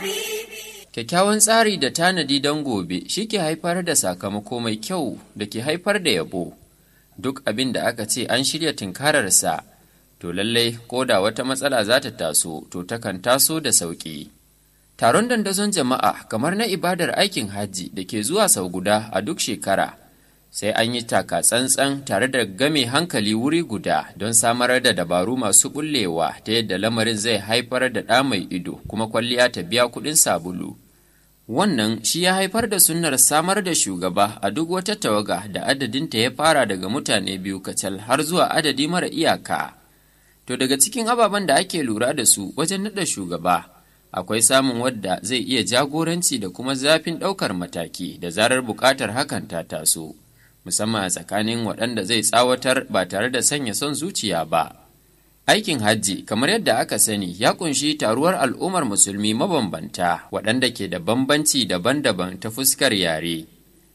Kyakkyawan tsari da tanadi don gobe shi ke haifar da sakamako mai kyau da ke haifar da yabo. Duk abin da aka ce an shirya tunkararsa, to lallai ko da wata matsala za ta taso, to takan taso da sauƙi. Taron dandazon jama'a kamar na ibadar aikin hajji da ke zuwa sau guda a duk shekara, sai an yi taka tsantsan tare da game hankali wuri guda don samar da dabaru masu bullewa ta yadda lamarin zai haifar da ɗa mai ido kuma kwalliya ta biya kuɗin sabulu. Wannan shi ya haifar da sunnar samar da shugaba a duk wata tawaga da adadinta ya fara daga mutane biyu kacal har zuwa adadi mara iyaka. To daga cikin ababen da ake lura da su wajen naɗa shugaba, akwai samun wadda zai iya jagoranci da kuma zafin ɗaukar mataki da zarar buƙatar hakan ta taso, musamman a tsakanin waɗanda zai tsawatar ba tare da sanya son zuciya ba. Aikin hajji kamar yadda aka sani ya kunshi taruwar al'ummar musulmi mabambanta waɗanda ke da bambanci daban-daban ta fuskar yare,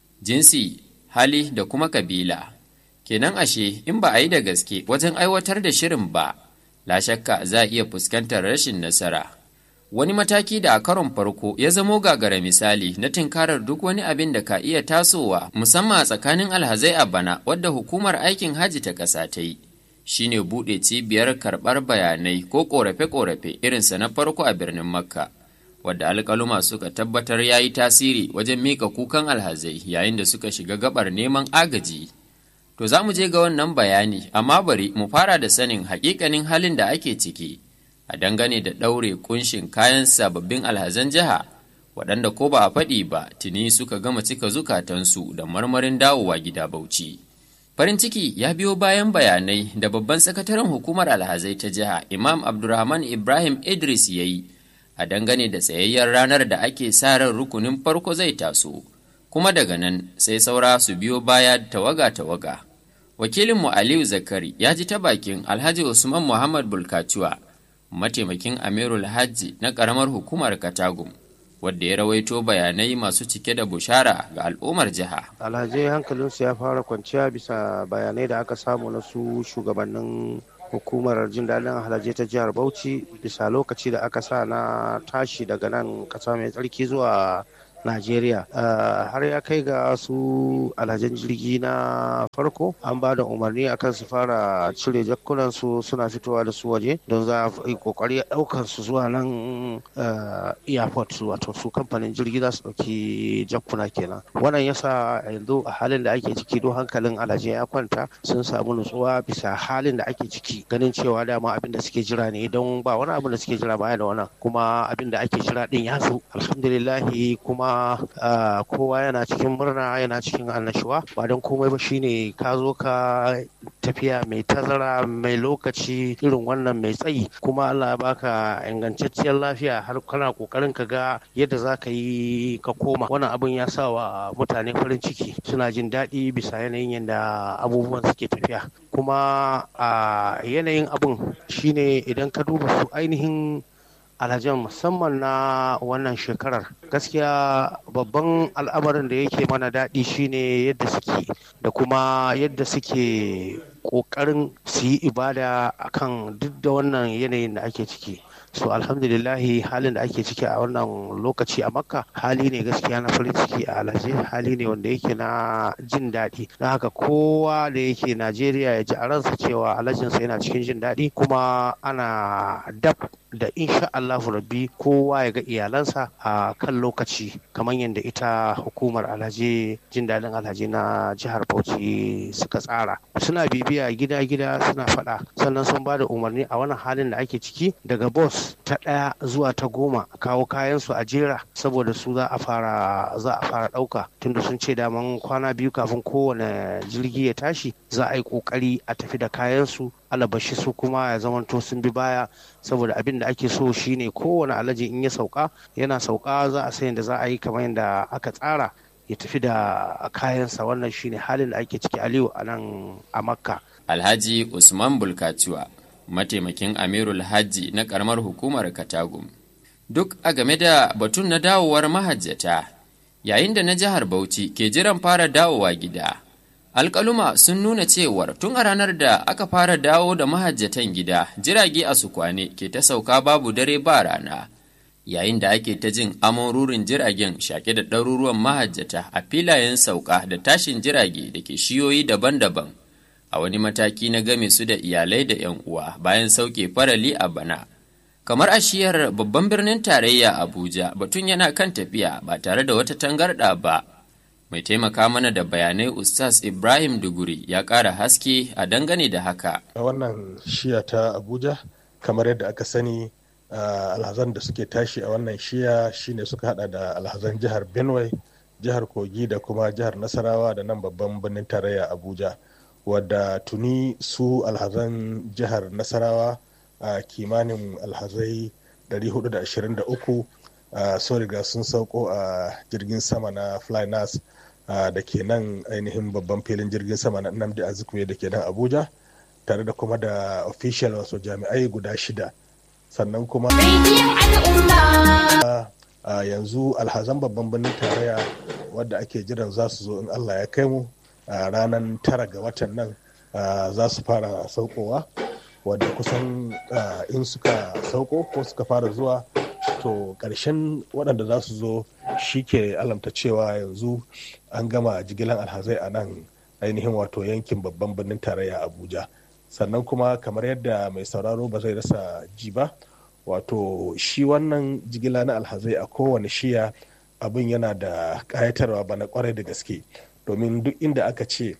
jinsi, hali da kuma kabila. Kenan ashe in ba a yi da gaske wajen aiwatar da shirin ba, la shakka za a iya fuskantar rashin nasara. Wani mataki da a karon farko ya zamo gagara misali na tinkarar duk wani abin da ka iya tasowa musamman a tsakanin alhazai a bana wadda hukumar aikin hajji ta ƙasa ta yi. shine buɗe cibiyar karɓar bayanai ko ƙorafe-ƙorafe irinsa na farko a birnin makka wadda alƙaluma suka tabbatar ya yi tasiri wajen mika kukan alhazai yayin da suka shiga gabar neman agaji to za mu je ga wannan bayani amma bari mu fara da sanin haƙiƙanin halin da ake ciki a dangane da ɗaure kunshin kayan sababbin alhazan jiha waɗanda ko ba a faɗi ba tuni suka gama cika zukatansu da marmarin dawowa gida bauchi. Farin ciki ya biyo bayan bayanai da babban sakataren hukumar alhazai ta jiha Imam Abdulrahman Ibrahim Idris ya yi a dangane da tsayayyar ranar da ake sa ran rukunin farko zai taso, kuma daga nan sai saura su biyo baya tawaga-tawaga. Wakilinmu Aliyu Zakari ya ji ta bakin Alhaji Usman Muhammad Bulkacuwa, mataimakin Amirul Hajji na ƙaramar hukumar Katagum. wadda ya rawaito bayanai masu cike da bushara ga al'ummar jiha. alhazai hankalinsu ya fara kwanciya bisa bayanai da aka samu na su shugabannin hukumar jin daɗin alhazai ta jihar bauchi bisa lokaci da aka sa na tashi daga nan ƙasa mai tsarki zuwa Najeriya har ya kai ga su alhajan jirgi na farko an ba da umarni akan su fara cire jakkunan su suna fitowa da su waje don za a yi kokari daukar su zuwa nan airport wato su kamfanin jirgi za su dauki jakkuna kenan wannan yasa yanzu a halin da ake ciki don hankalin alhajai ya kwanta sun samu nutsuwa bisa halin da ake ciki ganin cewa dama abin da suke jira ne don ba wani abin da suke jira baya da wannan kuma abin da ake jira din ya zo alhamdulillahi kuma Uh, kowa yana cikin murna yana cikin annashuwa ba don komai ba shine ka zo ka tafiya mai tazara mai lokaci irin wannan mai tsayi kuma Allah baka ingantacciyar lafiya har kana kokarin ka ga yadda za ka yi ka koma wannan abin ya sa wa mutane farin ciki suna jin daɗi bisa yanayin yadda abubuwan suke tafiya kuma a uh, yanayin abin shine idan ka duba su ainihin alhajan musamman na wannan shekarar gaskiya babban al'amarin da yake mana daɗi shine yadda suke da kuma yadda suke ƙoƙarin su yi ibada akan duk da wannan yanayin da ake ciki so alhamdulillahi halin da ake ciki a wannan lokaci a makka hali ne gaskiya na farin ciki a alhaji hali ne wanda yake na jin daɗi na haka kowa da yake najeriya ya ji a ransa cewa alhajinsa yana cikin jin daɗi kuma ana dab da insha Allahu rabbi kowa ya ga iyalansa a kan lokaci kamar yadda ita hukumar alhaji jin daɗin alhaji na jihar Bauchi suka tsara suna bibiya gida-gida suna faɗa sannan sun ba da umarni a wannan halin da ake ciki daga bus ta ɗaya zuwa ta goma kawo kayansu a jera saboda su za a fara za a fara ɗauka tunda sun ce daman kwana biyu kafin kowane jirgi ya tashi za a yi ƙoƙari a tafi da kayansu alabashi su kuma ya zamanto sun bi baya saboda abin da ake so shine kowane alaji in ya sauka yana sauka za a sayin da za a yi kamar yadda aka tsara ya tafi da kayansa wannan shine halin da ake ciki aliyu a nan a makka alhaji usman bulkatuwa mataimakin amirul hajji na karamar hukumar katagum duk a game da batun na dawowar mahajjata yayin da na jihar bauchi ke jiran fara dawowa gida alkaluma sun nuna cewar tun a ranar da aka fara dawo da mahajjatan gida jirage a sukwane ke ta sauka babu dare ba rana yayin da ake ta jin amon rurin jiragen shaƙe da ɗaruruwan mahajjata a filayen sauka da tashin jirage da ke shiyoyi daban-daban a wani mataki na game su da iyalai da 'yan uwa bayan sauke farali a bana kamar a shiyar babban birnin tarayya abuja batun yana kan tafiya ba tare da wata tangarɗa ba mai taimaka mana da bayanai ustaz ibrahim duguri ya ƙara haske a dangane da haka a wannan shiya ta abuja kamar yadda aka sani Uh, alhazan da suke tashi a wannan shiya shine suka hada da alhazan jihar benue jihar kogi da kuma jihar nasarawa da nan babban birnin tarayya abuja wadda tuni su alhazan jihar nasarawa a uh, kimanin alhazai 423 uh, sun riga sun sauko a jirgin sama na flynas da ke nan ainihin babban filin jirgin sama na nnamdi azikwe da ke nan abuja tare da kuma da official wasu jami'ai guda shida sannan kuma a yanzu alhazan babban birnin tarayya wadda ake jiran za su zo in allah ya kai mu a ranar tara ga watan nan za su fara saukowa wadda kusan in suka sauko ko suka fara zuwa to ƙarshen waɗanda za su zo shi ke alamta cewa yanzu an gama jigilan alhazai a nan ainihin wato yankin babban birnin tarayya abuja sannan kuma kamar yadda mai sauraro ba zai rasa ji ba wato shi wannan jigila na alhazai a kowane shiya abin yana da ƙayatarwa bana kwarai da gaske domin duk inda aka ce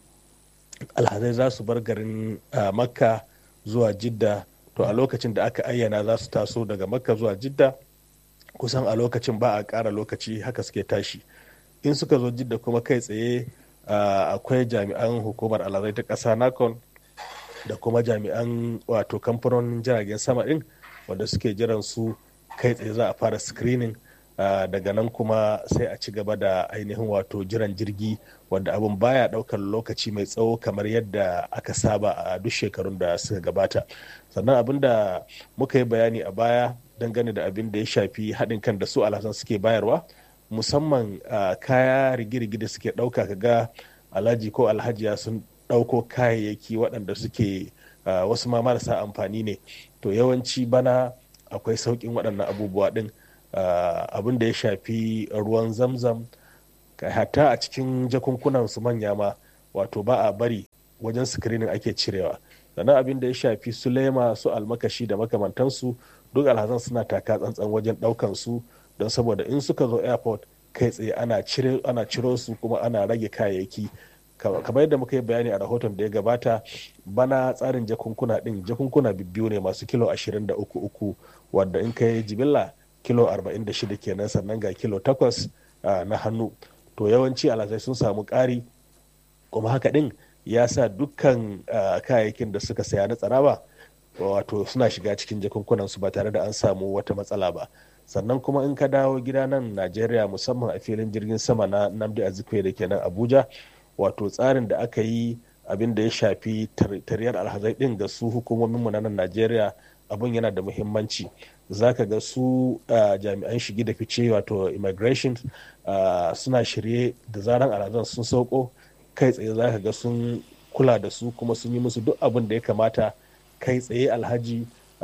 alhazai za su bar garin makka zuwa jidda to a lokacin da aka ayyana za su taso daga makka zuwa jidda kusan a lokacin ba a ƙara lokaci haka suke tashi in suka zo jidda kuma kai tsaye akwai jami'an hukumar alhazai ta ƙasa nakon da kuma jami'an wato kamfanonin jiragen sama ɗin wanda suke jiran su kai tsaye za a fara screening daga nan kuma sai a ci gaba da ainihin wato jiran jirgi wanda abin baya daukar lokaci mai tsawo kamar yadda aka saba a duk shekarun da suka gabata sannan abin da muka yi bayani a baya dangane da abin da ya shafi haɗin kan da su alhassan suke bayarwa musamman kaya rigirigi da suke ɗauka kaga alhaji ko alhajiya sun ɗauko kayayyaki waɗanda suke wasu ma marasa amfani ne to yawanci bana akwai sauƙin waɗannan abubuwa ɗin abin da ya shafi ruwan zamzam hatta a cikin jakunkunan su manya ma wato ba a bari wajen sikirinin ake cirewa sannan abin da ya shafi su lema su almakashi da makamantansu duk alhazan suna taka tsantsan wajen ɗaukan su don saboda in suka zo airport kai tsaye ana ciro su kuma ana rage kayayyaki kamar yadda muka yi bayani a rahoton da ya gabata bana tsarin jakunkuna din jakunkuna biyu ne masu kilo 23 uku wadda in kai jibilla kilo 46 kenan sannan ga kilo 8 na hannu to yawanci alhazai sun samu ƙari kuma haka din ya sa dukkan kayayyakin da suka saya na tsaraba wato suna shiga cikin jakunkunan su ba tare da an samu wata matsala ba sannan kuma in ka dawo gida nan najeriya musamman a filin jirgin sama na namdi azikwe da ke nan abuja wato tsarin da aka yi abin da ya shafi tariyar alhazai din ga su hukumomin mu na nan Najeriya abin yana da muhimmanci zaka ga su jami'an shigi da fice wato immigration suna shirye da zaran alhazan sun sauko kai tsaye zaka ga sun kula da su kuma sun yi musu duk abin da ya kamata kai tsaye alhaji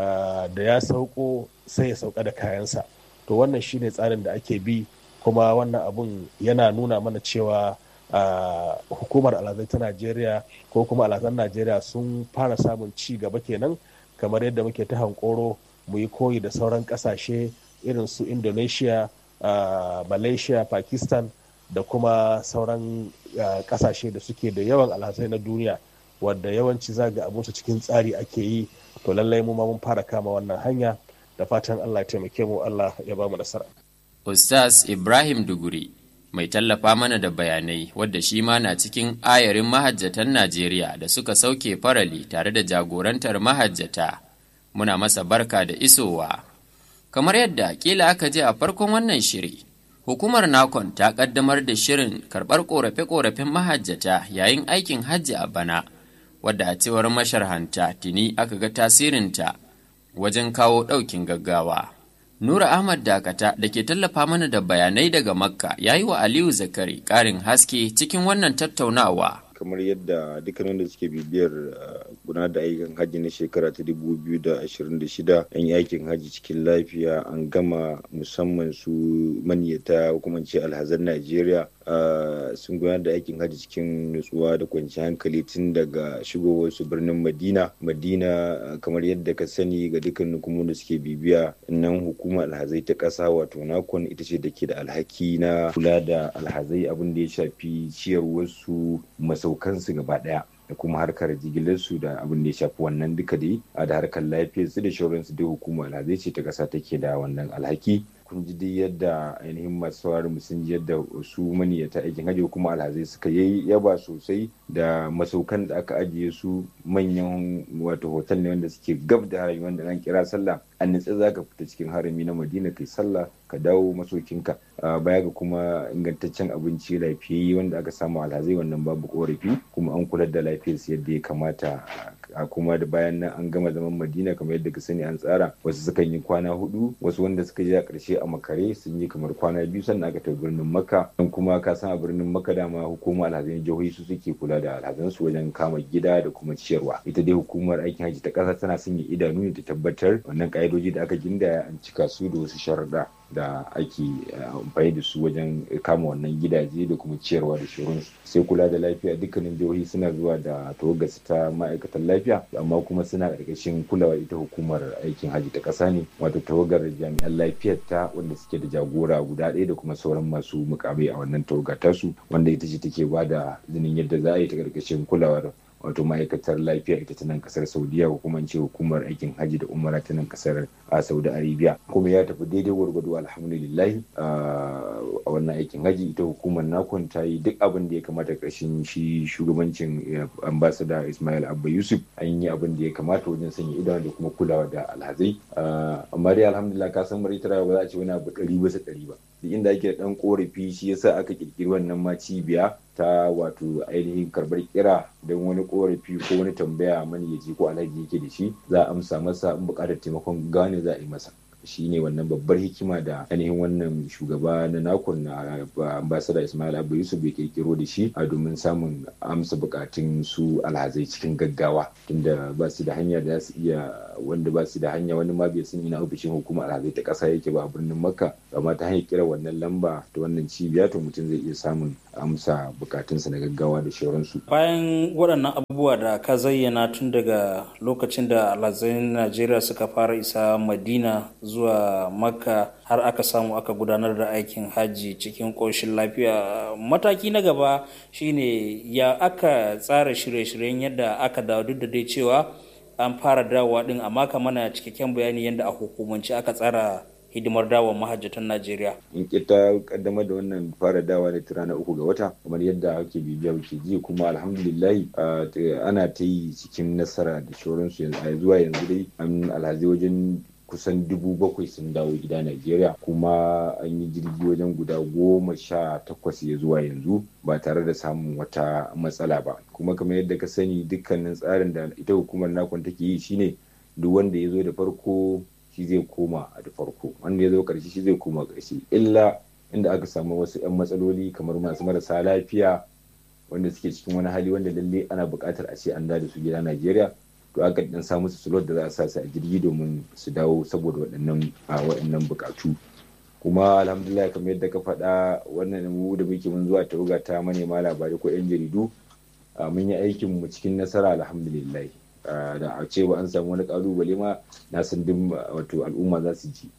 da ya sauko sai ya sauka da kayansa to wannan shine tsarin da ake bi kuma wannan abun yana nuna mana cewa Uh, hukumar alhazai ta najeriya ko kuma alhazan najeriya sun fara samun ci gaba kenan kamar yadda muke ta hankoro mu yi koyi da sauran kasashe irin su indonesia uh, malaysia pakistan da kuma sauran uh, kasashe da suke da yawan alhazai na duniya wadda yawanci zaga abinsu cikin tsari ake yi to lallai mu ma mun fara kama wannan hanya da fatan allah ya taimake mu allah ya ba mu nasara ustaz ibrahim duguri mai tallafa mana da bayanai wadda shi ma na cikin ayarin mahajjatan Najeriya da suka sauke farali tare da jagorantar mahajjata. Muna masa barka da isowa. Kamar yadda kila aka je a farkon wannan shiri, hukumar Nakon ta kaddamar da shirin karɓar ƙorafe-ƙorafen mahajjata yayin aikin hajji a bana, wadda a cewar masharhanta tuni aka ga tasirinta wajen kawo ɗaukin gaggawa. Nura Ahmad Dakata da ke tallafa mana da bayanai daga Makka ya yi wa Aliyu Zakari ƙarin haske cikin wannan tattaunawa. kamar yadda dukkan wanda suke bibiyar gudanar da ayyukan hajji na shekara ta 2026 an yi aikin hajji cikin lafiya an gama musamman su maniyata kuma ce alhazan najeriya sun gudanar da aikin hajji cikin nutsuwa da kwanciyar hankali tun daga shigowar su birnin madina madina kamar yadda ka sani ga dukkan hukumomin da suke bibiya nan hukumar alhazai ta ƙasa wato nakon ita ce da ke da alhaki na kula da alhazai abin da ya shafi ciyarwarsu masaukansu gaba ɗaya da kuma harkar jigilarsu da abin da ya shafi wannan duka dai da harkar lafiyarsu da shauransu dai hukumar alhazai ce ta ƙasa take da wannan alhaki kun ji dai yadda ainihin masu sauraron sun ji yadda su maniyata aikin hajji kuma alhazai suka yi yaba sosai da masaukan da aka ajiye su manyan wato hotel ne wanda suke gab da harami wanda an kira sallah an nitsa za ka fita cikin harami na madina kai sallah ka dawo masaukinka baya ga kuma ingantaccen abinci lafiyayye wanda aka samu alhazai wannan babu korafi kuma an kula da lafiyarsu yadda ya kamata a kuma da bayan nan an gama zaman madina kamar yadda ka sani an tsara wasu sukan yi kwana hudu wasu wanda suka je a ƙarshe a makare sun yi kamar kwana biyu sannan aka tafi birnin makka don kuma ka san a birnin makka dama hukumar alhazan jihohi su suke kula da alhazansu wajen kama gida da kuma ciyarwa ita dai hukumar aikin hajji ta ƙasa tana sanya idanu ne ta tabbatar wannan ƙa'idoji da aka gindaya an cika su da wasu sharuɗa da ake amfani da su wajen kama wannan gidaje da kuma ciyarwa da shirinsu sai kula da lafiya dukkanin jihohi suna zuwa da tawagarsu ta ma'aikatan lafiya amma kuma suna ƙarƙashin kulawa ita hukumar aikin hajji ta ƙasa ne wato tawagar jami'an lafiyar ta wanda suke da jagora guda ɗaya da kuma sauran masu mukamai a wannan tawaga tasu wanda ita ce take ba da izinin yadda za a yi ta ƙarƙashin kulawar wato ma'aikatar lafiya ita ta nan kasar saudiya ko kuma ce hukumar aikin hajji da umara ta nan kasar a saudi arabia kuma ya tafi daidai gwargwado alhamdulillah a wannan aikin hajji ita hukumar nakon ta yi duk abin da ya kamata ƙarshen shi shugabancin ambasada ismail abba yusuf an yi abin da ya kamata wajen sanya idanu da kuma kulawa da alhazai amma dai alhamdulillah ka san mara ba za a ce wani abu ɗari bisa ɗari ba duk inda ake da ɗan korafi shi yasa aka kirkiri wannan ma cibiya ta wato ainihin karbar kira don wani korafi ko wani tambaya mani ya ji ko alhaji yake da shi za a amsa masa in buƙatar taimakon gane za a yi masa shi ne wannan babbar hikima da ainihin wannan shugaba na nakon na ambasada ismail abu yusuf ya kirkiro da shi a domin samun amsa bukatun su alhazai cikin gaggawa tunda ba su da hanya da su iya wanda ba su da hanya wani ma bai san ina ofishin hukumar alhazai ta kasa yake ba a birnin makka amma ta hanyar kira wannan lamba ta wannan cibiya to mutum zai iya samun amsa bukatunsa na gaggawa da shauransu bayan waɗannan abubuwa da ka zayyana tun daga lokacin da alhazai najeriya suka fara isa madina zuwa makka har aka samu aka gudanar da aikin hajji cikin ƙoshin lafiya mataki na gaba shine ya aka tsara shirye-shiryen yadda aka dawo duk da dai cewa an fara dawowa din amma ka mana cikakken bayani yadda a hukumance aka tsara hidimar dawa mahajjatan Najeriya. In kita kaddamar da wannan fara dawa ne rana uku ga wata kamar yadda ake bibiya ke ji kuma alhamdulillahi ana ta yi cikin nasara da shoransu zuwa yanzu dai an alhazi wajen kusan dubu bakwai sun dawo gida Najeriya kuma an yi jirgi wajen guda goma sha takwas ya zuwa yanzu ba tare da samun wata matsala ba kuma kamar yadda ka sani dukkanin tsarin da ita hukumar nakon take yi shine duk wanda ya zo da farko shi zai koma a da farko wanda ya zo karshe shi zai koma karshe illa inda aka samu wasu 'yan matsaloli kamar masu marasa lafiya wanda suke cikin wani hali wanda lalle ana buƙatar a ce an da su gida Najeriya to aka dan sa musu slot da za a sa su a jirgi domin su dawo saboda waɗannan waɗannan buƙatu kuma alhamdulillah kamar yadda ka faɗa wannan mu da muke mun zuwa tawaga ta manema labarai ko 'yan jaridu mun yi aikin mu cikin nasara alhamdulillah da a ce ba an samu wani kalubale ma na san duk wato al'umma za su ji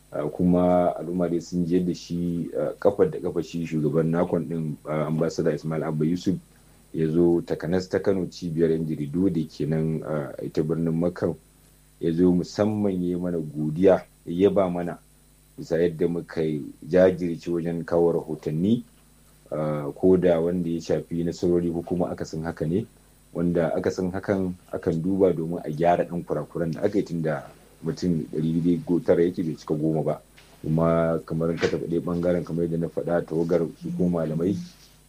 kuma al'umma dai sun je da shi kafar da kafa shi shugaban nakon din ambassador ismail abba yusuf ya zo takanas ta kano cibiyar yan jaridu da ke nan ita birnin makka ya zo musamman ya mana godiya ya ba mana bisa yadda muka jajirce wajen kawo rahotanni ko da wanda ya shafi nasarori ko kuma akasin haka ne wanda akasin hakan akan duba domin a gyara ɗan kurakuran da aka yi tun da mutum ɗari tara yake bai cika goma ba kuma kamar ka taɓa ɗaya ɓangaren kamar yadda na faɗa tawagar su ko malamai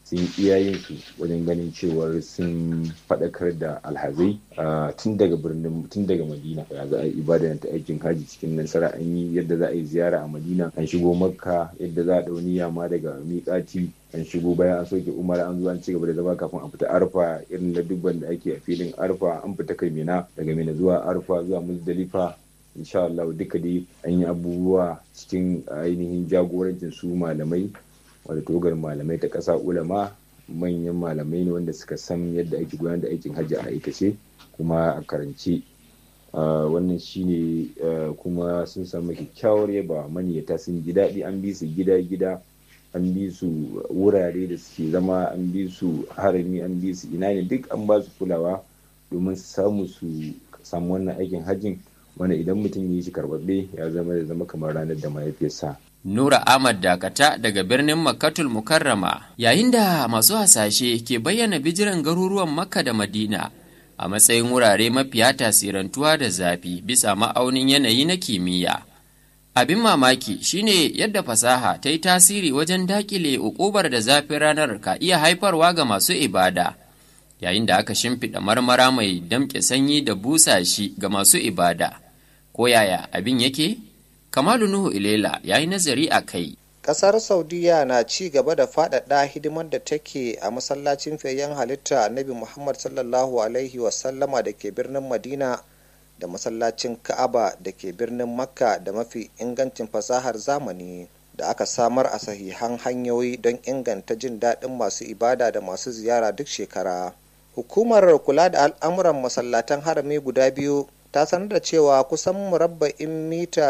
sun iyayen su wajen ganin cewar sun faɗakar da alhazai tun daga birnin tun daga madina ya za a yi ibada ta aikin haji cikin nasara an yi yadda za a yi ziyara a madina an shigo makka yadda za a ɗau niyya ma daga miƙati an shigo bayan an soke umar an zo an ci gaba da zama kafin a fita arfa irin na dubban da ake a filin arfa an fita kai mina daga mina zuwa arfa zuwa muzdalifa insha Allah duka dai an yi abubuwa cikin ainihin jagorancin su malamai wadda togar malamai ta ƙasa ulama manyan malamai ne wanda suka san yadda ake gudanar da aikin hajji a aikace kuma a karance wannan shine kuma sun samu kyakkyawar yaba maniyata sun ji daɗi an bi su gida-gida an bi su wurare da suke zama an bi su harami an bi su ina ne duk an ba su kulawa domin su samu su samu wannan aikin hajjin wanda idan mutum ya yi shi karbabbe ya zama da zama kamar ranar da mahaifiyarsa Nura Ahmad Dakata daga birnin Makkatul Mukarrama yayin da masu hasashe ke bayyana bijiran garuruwan Makka da Madina a matsayin wurare mafiya tasirantuwa da zafi bisa ma'aunin yanayi na kimiyya. Abin mamaki shine yadda fasaha ta yi tasiri wajen dakile ukubar da zafin ranar ka iya haifarwa ga masu ibada, yayin da aka shimfiɗa marmara mai damƙe sanyi da busa shi ga masu ibada. Ko yaya abin yake? Kamalu Nuhu Ilela ya yi nazari a kai. Ƙasar Saudiya na ci gaba da faɗaɗa hidimar da take a masallacin fayyan halitta Annabi Muhammad sallallahu Alaihi wasallama da ke birnin Madina da masallacin Ka'aba da ke birnin Makka da mafi ingancin fasahar zamani da aka samar a sahihan hanyoyi don inganta jin daɗin masu ibada da masu ziyara duk shekara. Hukumar kula da al'amuran masallatan harami guda biyu ta sanar da cewa kusan murabba'in mita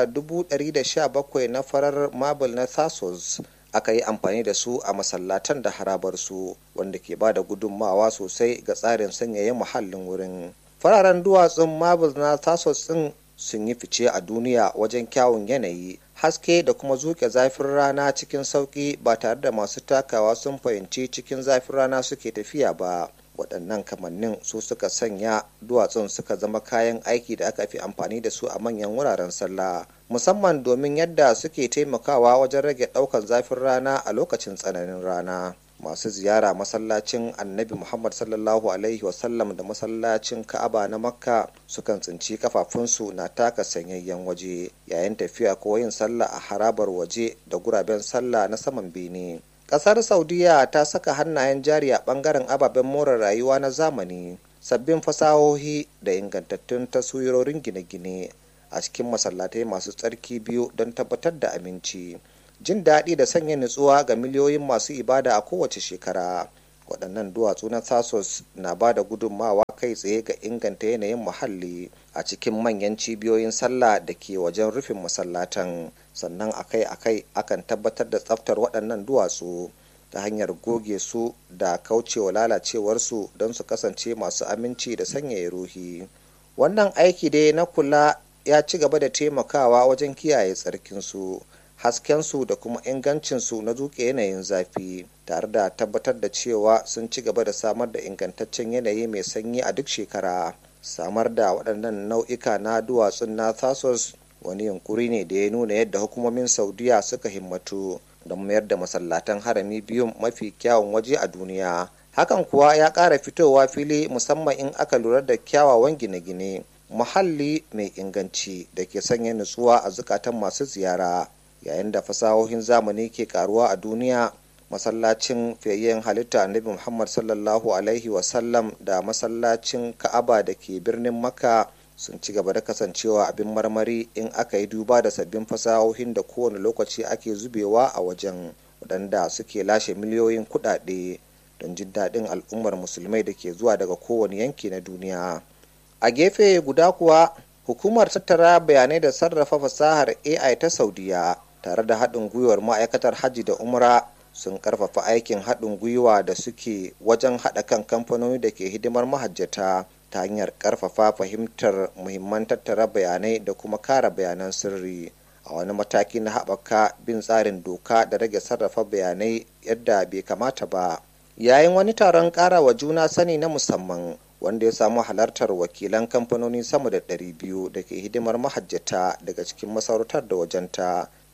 117 na farar marble na thasos aka yi amfani da su a masallatan da harabarsu wanda ke ba da gudunmawa sosai ga tsarin sanyaya muhallin wurin fararen duwatsun marble na thasos din sun yi fice a duniya wajen kyawun yanayi haske da kuma zuke zafin rana cikin sauki ba tare da masu takawa sun fahimci cikin zafin rana suke tafiya ba waɗannan kamannin su suka sanya duwatsun suka zama kayan aiki da aka fi amfani da su a manyan wuraren sallah musamman domin yadda suke taimakawa wajen rage ɗaukar zafin rana a lokacin tsananin rana masu ziyara masallacin annabi muhammad sallallahu alaihi wasallam da masallacin ka'aba na makka sukan tsinci kafafunsu na taka sanyayyen waje yayin tafiya ko yin sallah a harabar waje da guraben sallah na saman bene kasar saudiya ta saka hannayen jari a bangaren ababen more rayuwa na zamani sabbin fasahohi da ingantattun taswirorin gine-gine a cikin masallatai masu tsarki biyu don tabbatar da aminci jin daɗi da sanya nutsuwa ga miliyoyin masu ibada a kowace shekara waɗannan duwatsu na thasos na ba da gudunmawa kai tsaye ga inganta yanayin muhalli a cikin manyan cibiyoyin sallah da ke wajen rufin masallatan sannan akai-akai akan tabbatar da tsaftar waɗannan duwatsu ta hanyar goge su da kaucewa lalacewarsu don su kasance masu aminci da sanyaya ruhi wannan aiki dai na kula ya ci gaba da taimakawa wajen kiyaye tsarkinsu haskensu da kuma ingancinsu na zuke yanayin zafi tare da tabbatar da cewa sun ci gaba da samar da ingantaccen yanayi mai sanyi a duk shekara samar da waɗannan nau'ika na duwatsun na thasos wani yunkuri ne da ya nuna yadda hukumomin saudiya suka himmatu don mayar da masallatan harami biyun mafi kyawun waje a duniya hakan kuwa ya ƙara fitowa fili musamman in aka lura da kyawawan gine-gine muhalli mai inganci da ke sanya nutsuwa a zukatan masu ziyara yayin da fasahohin zamani ke karuwa a duniya masallacin fiyayyen halitta annabi muhammad sallallahu alaihi wasallam da masallacin ka'aba da ke birnin makka sun ci gaba da kasancewa abin marmari in aka yi duba da sabbin fasahohin da kowane lokaci ake zubewa a wajen waɗanda suke lashe miliyoyin kuɗaɗe don jin daɗin al'ummar musulmai da ke zuwa daga kowane yanki na duniya a gefe guda kuwa hukumar tattara bayanai da sarrafa fasahar ai ta saudiya tare da haɗin gwiwar ma'aikatar hajji da umra sun karfafa aikin haɗin gwiwa da suke wajen haɗa kan kamfanoni da ke hidimar mahajjata ta hanyar karfafa fahimtar muhimman tattara bayanai da kuma kara bayanan sirri a wani mataki na haɓaka bin tsarin doka da rage sarrafa bayanai yadda bai kamata ba yayin wani taron ƙara wa juna sani na musamman wanda ya samu halartar wakilan kamfanoni sama da 200 da ke hidimar mahajjata daga cikin masarautar da wajenta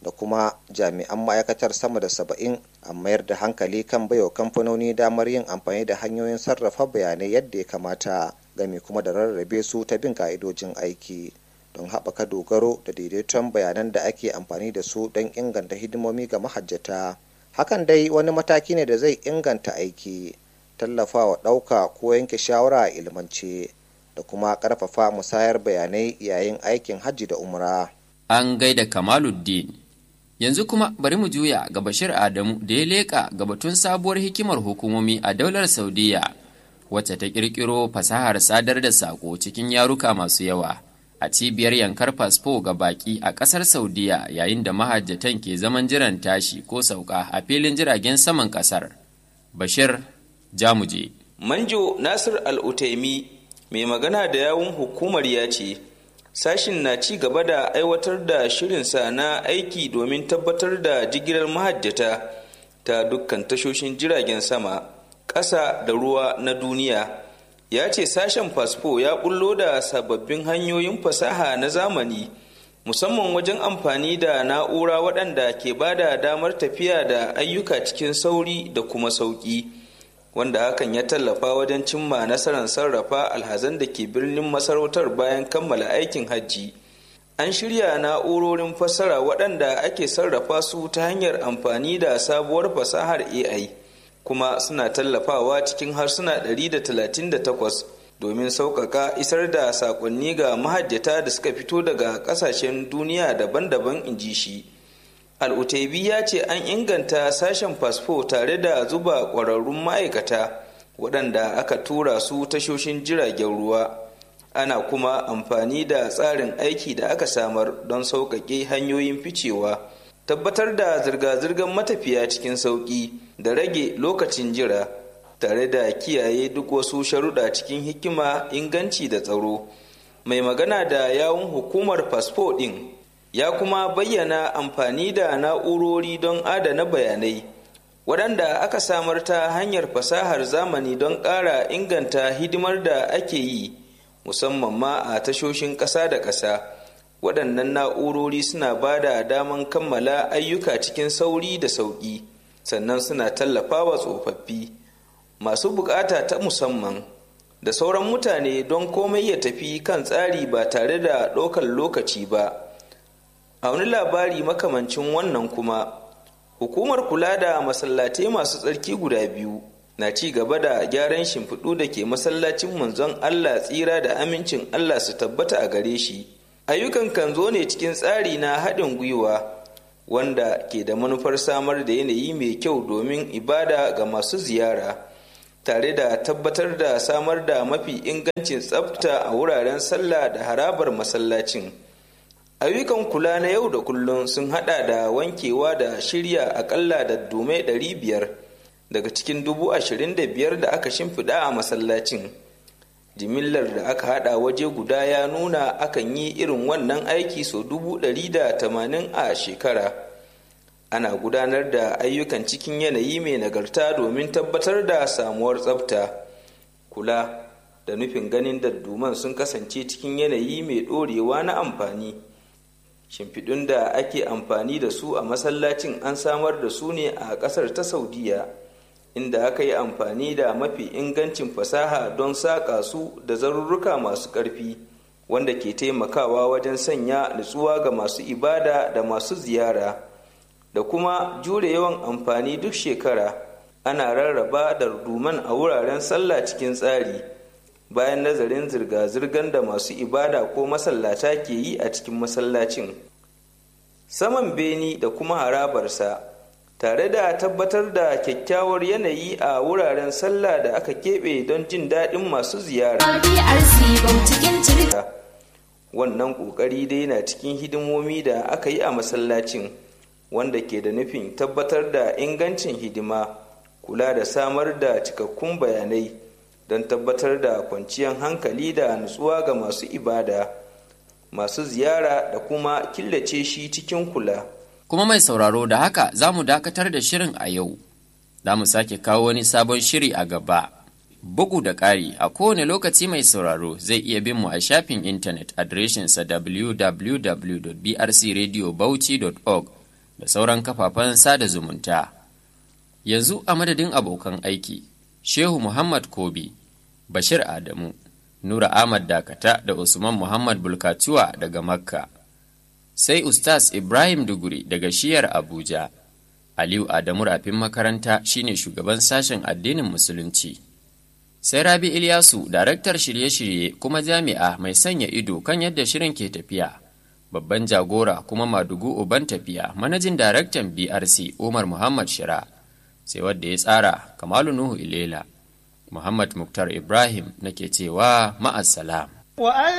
da kuma jami'an ma'aikatar sama da saba'in a mayar da hankali kan baiwa kamfanoni damar yin amfani da hanyoyin sarrafa bayanai yadda ya kamata game kuma da rarrabe su ta bin ka'idojin aiki don haɓaka dogaro da daidaiton bayanan da ake amfani da su don inganta hidimomi ga mahajjata hakan dai wani mataki ne da zai inganta aiki tallafawa ɗauka ko yanke shawara a ilmance da kuma ƙarfafa musayar bayanai yayin aikin hajji da umra. An gaida Kamaluddin. Yanzu kuma bari mu juya ga Bashir Adamu da ya leƙa ga batun sabuwar hikimar hukumomi a daular Saudiya wacce ta ƙirƙiro fasahar sadar da saƙo cikin yaruka masu yawa a cibiyar yankar fasfo ga baƙi a ƙasar Saudiya yayin da mahajjatan ke zaman jiran tashi ko sauka a filin jiragen saman ƙasar. Bashir Jamuje. Manjo Nasir Al-Utaimi mai magana da yawun hukumar ya ce sashin na ci gaba da aiwatar da shirinsa na aiki domin tabbatar da jigilar mahajjata ta dukkan tashoshin jiragen sama ƙasa da ruwa na duniya ya ce sashen fasfo ya bullo da sababbin hanyoyin fasaha na zamani musamman wajen amfani da na'ura waɗanda ke ba da damar tafiya da ayyuka cikin sauri da kuma sauƙi. wanda hakan ya tallafa wajen cimma nasarar sarrafa alhazan da ke birnin masarautar bayan kammala aikin hajji an shirya na'urorin fassara waɗanda ake sarrafa su ta hanyar amfani da sabuwar fasahar ai kuma suna tallafawa cikin harsuna 138 domin sauƙaƙa isar da saƙonni ga mahajjata da suka fito daga ƙasashen duniya daban-daban in ji shi al'utaibi ya ce an inganta sashen fasfo tare da zuba ƙwararrun ma'aikata waɗanda aka tura su tashoshin jiragen ruwa ana kuma amfani da tsarin aiki da aka samar don sauƙaƙe hanyoyin ficewa tabbatar da zirga-zirgar matafiya cikin sauƙi da rage lokacin jira tare da kiyaye duk wasu sharuɗa cikin hikima inganci da tsaro mai magana da yawun hukumar fasfo ɗin ya kuma bayyana amfani da na'urori don adana bayanai waɗanda aka samar ta hanyar fasahar zamani don ƙara inganta hidimar da ake yi musamman ma a tashoshin ƙasa da ƙasa waɗannan na'urori suna ba da daman kammala ayyuka cikin sauri da sauƙi sannan suna tallafawa tsofaffi masu buƙata ta musamman da sauran mutane don komai ya tafi kan tsari ba tare da ɗaukar lokaci ba a wani labari makamancin wannan kuma hukumar kula da masallatai masu tsarki guda biyu na ci gaba da gyaran shimfiɗu da ke masallacin manzon allah tsira da amincin allah su tabbata a gare shi ayyukan kan zo ne cikin tsari na haɗin gwiwa wanda ke da manufar samar da yanayi mai kyau domin ibada ga masu ziyara tare da tabbatar da samar da mafi ingancin tsafta a wuraren sallah da harabar masallacin. ayyukan kula na yau da kullum sun hada da wankewa da shirya akalla da dume 500 daga cikin 25,000 da aka shimfiɗa a masallacin jimillar da aka hada waje guda ya nuna akan yi irin wannan aiki so 180 a shekara ana gudanar da ayyukan cikin yanayi mai nagarta domin tabbatar da samuwar tsafta kula da nufin ganin dadduman sun kasance cikin yanayi mai ɗorewa na amfani shimfiɗun da ake amfani da su a masallacin an samar da su ne a ƙasar ta saudiya inda aka yi amfani da mafi ingancin fasaha don saƙa su da zarurruka masu ƙarfi wanda ke taimakawa wajen sanya nutsuwa ga masu ibada da masu ziyara da kuma jure yawan amfani duk shekara ana rarraba da ruduman a wuraren sallah cikin tsari bayan nazarin zirga-zirgar da masu ibada ko masallata ke yi a cikin masallacin saman beni da kuma harabarsa tare da tabbatar da kyakkyawar yanayi a wuraren sallah da aka keɓe don jin daɗin masu ziyara wannan ƙoƙari dai na cikin hidimomi da aka yi a masallacin wanda ke da nufin tabbatar da ingancin hidima kula da samar da cikakkun bayanai don tabbatar da kwanciyar hankali da nutsuwa ga masu ibada masu ziyara da kuma killace shi cikin kula. Kuma mai sauraro da haka za mu dakatar da shirin a yau, za mu sake kawo wani sabon shiri a gaba. Bugu da ƙari a kowane lokaci mai sauraro zai iya bin mu a shafin intanet adireshinsa www.brcradiobauchi.org da sauran kafafen sada zumunta. Yanzu a madadin abokan aiki, Shehu Muhammad Kobi, Bashir Adamu, Nura Ahmad Dakata da Usman Muhammad Bulkatuwa daga Makka. Sai Ustaz Ibrahim Duguri daga shiyar Abuja. Aliyu Adamu rafin makaranta shine shugaban sashen addinin Musulunci. Sai Rabi Ilyasu, daraktar shirye-shirye kuma jami'a mai sanya ido kan yadda shirin ke tafiya. Babban jagora kuma madugu uban tafiya, manajin daraktan BRC Umar Muhammad Shira. Sai wadda ya tsara Kamalu Nuhu Ilela. Muhammad Muktar Ibrahim nake cewa ma'assalam.